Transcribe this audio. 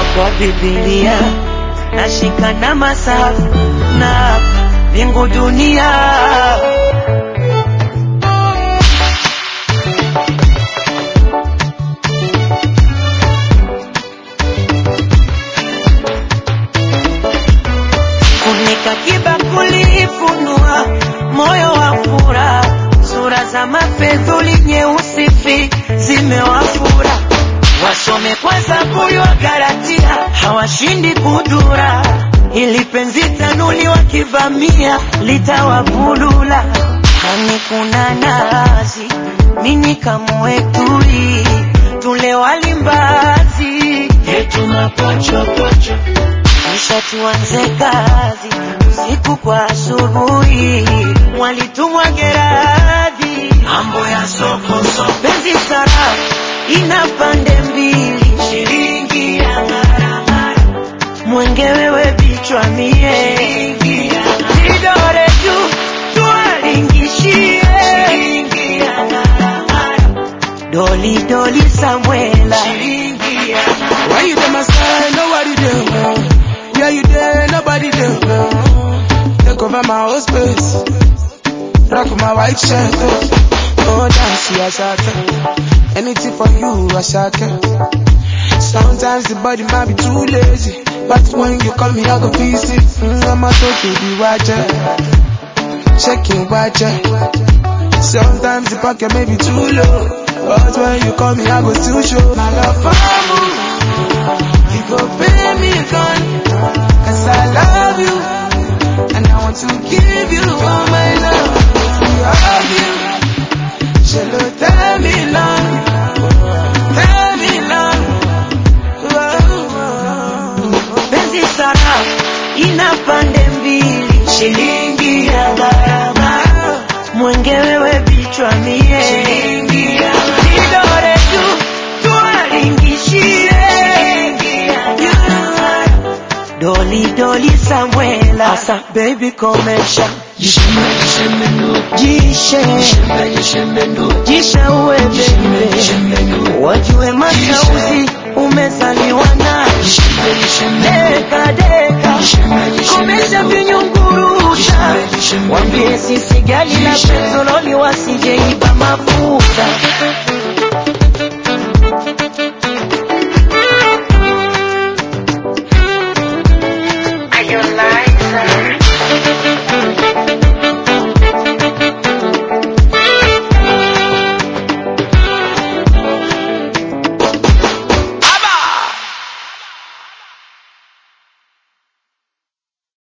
kwa Biblia nashika na masafu na mbingu dunia funika kibakuli, funua moyo wa furaha, sura za mapedhuli nyeusi fi zimewafura, wasome kwa Zaburi wa Galatia, hawashindi kudura, ili penzi tanuli wakivamia litawabulula. Hani kuna nazi, mini kamwetui, tule walimbazi yetu mapochopocho kisha tuanze kazi usiku kwa asubuhi, mwalitumwa Geradi, mambo ya soko soko, penzi sarafu ina pande mbili, shilingi ya maramara, mwenge wewe bichwa mie, vidore juu tuwalingishie, shilingi ya maramara, doli doli Samuela, shilingi ya Why you there, my side? Nobody there. Yeah, you there, nobody there. Take over my whole space. Rock my white shirt. Oh, dance, you a Anything for you, a Sometimes the body might be too lazy. But when you call me, I go visit. Mm, I'm a talk to the watcher. Checking watcher. Sometimes the pocket may be too low. But when you call me, I go still show my love for you. You go pay me a gun, cause I love you. And I want to give you all my love. We love you. Shall tell me long, tell me long. penzi sarafu ina pande mbili, shilingi ya gharama, mwenge wewe bichwa mie, shilingi ya vidore tu tuwalingishie, shilingi ya gharama, doli doli Samuela, asa baby komesha jishe jishe uwe bebe, wajue mashauzi umezaliwa nayo deka deka, komesha vinyungurusha, wambie sisi gali